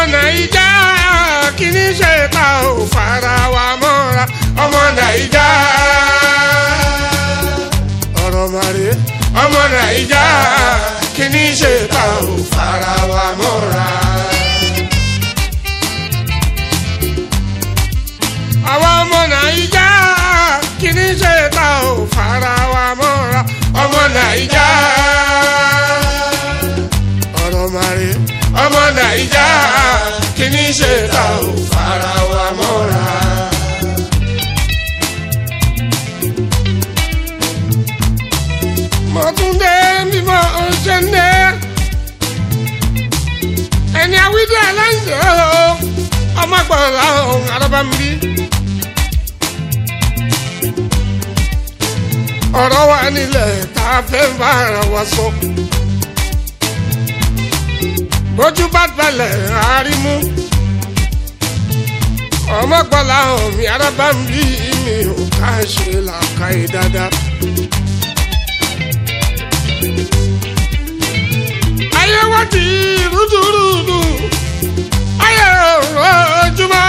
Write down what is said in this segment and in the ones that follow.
nàìjà kí ní ṣe ta ò fara wa mọ́ra ọmọ nàìjà ọ̀rọ̀ màrí ọmọ nàìjà kí ní ṣe ta ò fara wa mọ́ra. àwa ọmọ nàìjà kí ní ṣe ta ò fara wa mọ́ra ọmọ nàìjà ọ̀rọ̀ màrí ọmọ nàìjà kí ní ṣe ta ò fara wa mọ́ra. mọ̀túndé mímọ́ ọ̀ṣẹ́ndé ẹni àwídìí aláǹdẹ̀ ọ̀ ọmọ gbọ́dọ̀ ọ̀hún arábàmbí. ọ̀rọ̀ wa nílẹ̀ tá a fẹ́ bá ara wa sọ. bójú bá balẹ̀ àárímú. ọmọ gbọ́dọ̀ ọ̀hún mi arábàmbí mi ò ká ṣe làákàyè dáadáa. ayé wá di rúdurùdu ayé ojúmọ́.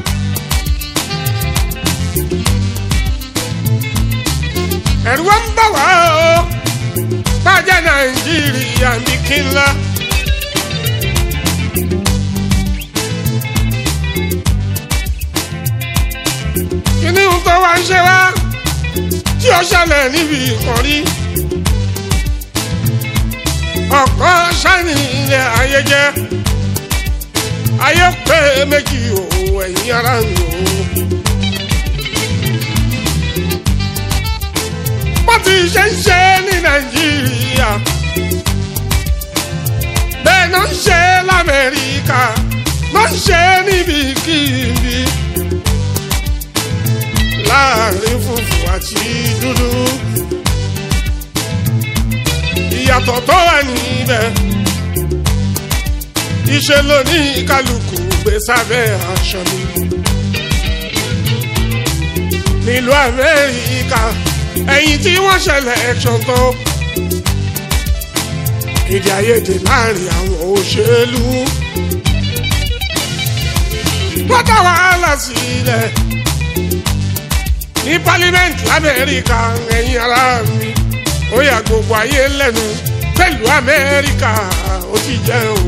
ẹ̀rù wa ń bà wá o bàjẹ́ nàìjíríà ní kí n la. kíní ń tó wá ń ṣe wá tí ó ṣẹlẹ̀ níbi ìkànnì ọ̀pọ̀ sani ilẹ̀ ayé jẹ́ ayé pé méjì o ẹ̀yin ara mi o. bó ti ṣe ń ṣe ní nàìjíríà bẹ́ẹ̀ náà ń ṣe lamẹ́ríkà náà ń ṣe níbikíbi láàrin funfun àti dúdú ìyàtọ̀ tó wà níbẹ̀. iṣẹ́ ló ní kálukú gbé sábẹ́ aṣọ mi. nílùú amẹ́ríkà ẹ̀yìn tí wọ́n ṣẹlẹ̀ ẹ̀ṣọ́ tó. èdè àìyedè láàrin àwọn òṣèlú. wọ́n dá wàhálà sílẹ̀ ní pálímẹ́ǹtì lamẹ́ríkà ẹ̀yìn ara mi ó yà gbogbo ayé lẹ́nu pẹ̀lú amẹ́ríkà ó ti jẹ́ o.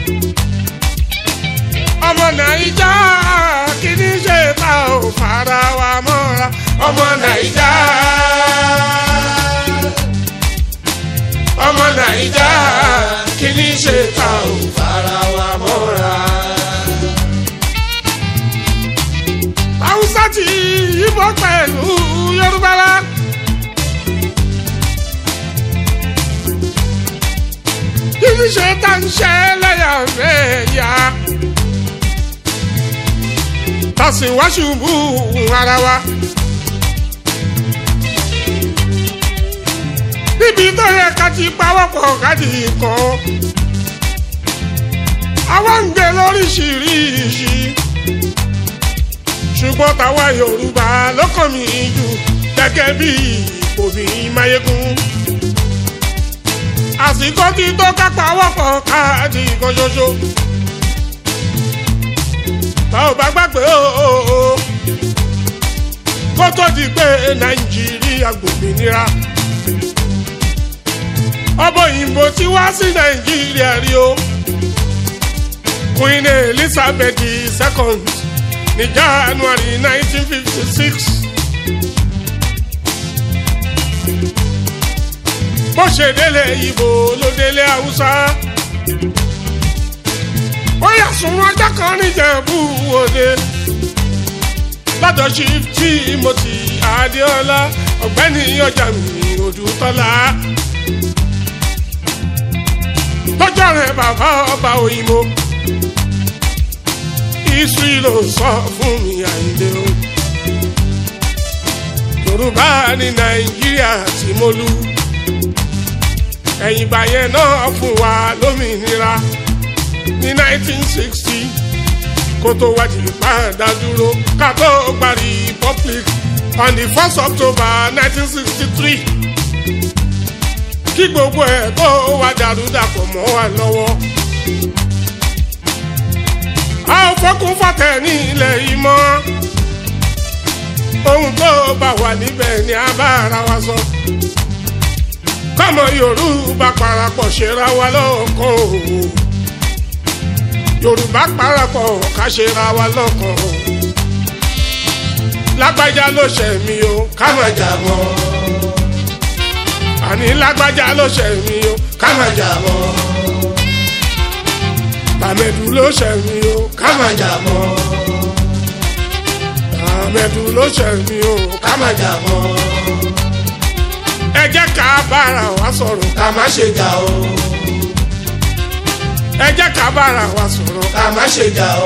ọmọ nàìjà kí ní ṣe ta ò fara wa mọ́ra ọmọ nàìjà. ọmọ nàìjà kí ní ṣe ta ò fara wa mọ́ra. haúsá ti yíbọn pẹ̀lú yorùbá la. kíni ṣe tá ń ṣe lẹ́yàmẹ̀yà. tàṣì wá ṣubú ara wa. níbi tó yẹ ká ti pawọ́pọ̀ káàdì kan. àwa ń gbé lóríṣiríṣi. ṣùgbọ́n táwa yorùbá ló kàn mí jù gẹ́gẹ́ bí òbí máyégún àsìkò tí tó kápá wọ́pọ̀ káàdì kan ṣoṣo. bá ò bá gbàgbé o kó tó di pé nàìjíríà gbòmìnira. ọbọ̀ òyìnbó tí wá sí nàìjíríà rí o. queen elizabeth II ní january nineteen fifty six. bó ṣe délé ibo ló délé haúsá. ó yà sùn ọjọ́ kan níjẹ̀bú òde. látọ̀sí timothy adéọlá ọ̀gbẹ́ni ọjà mi odùtọ́lá. lọ́jọ́ rẹ̀ bàbá ọba òyìnbó. isu ló sọ fún mi àyíndé o. yorùbá ní nàìjíríà tí mo lù ẹ̀yìn ìgbà yẹn náà fún wa lómìnira ní 1960 kó tó wájú ìpàdà dúró ká tó gba republic on the first october 1963 kí gbogbo ẹ̀ tó wá dàrú dàpọ̀ mọ́ wa lọ́wọ́ kún fọ́tẹ̀ ní ilẹ̀ yìí mọ́ ohun tó bá wà níbẹ̀ ni a bá ara wa sọ kọ́mọ yorùbá parapọ̀ ṣera wa lọ́kàn o yorùbá parapọ̀ ká ṣera wa lọ́kàn o lágbájá ló ṣẹ̀ mí o ká má jà mọ́ àní lágbájá ló ṣẹ̀ mí o ká má jà mọ́ tàmẹ̀dù ló ṣẹ̀ mí o ká má jà mọ́ tàmẹ̀dù ló ṣẹ̀ mí o ká má jà mọ́ ẹ jẹ́ ká bára wa sọ̀rọ̀ ká má ṣe jà o ẹ jẹ́ ká bára wa sọ̀rọ̀ ká má ṣe jà o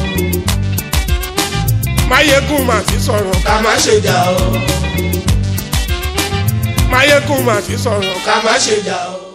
máyégún mà ti sọ̀rọ̀ ká má ṣe jà o máyégún mà ti sọ̀rọ̀ ká má ṣe jà o.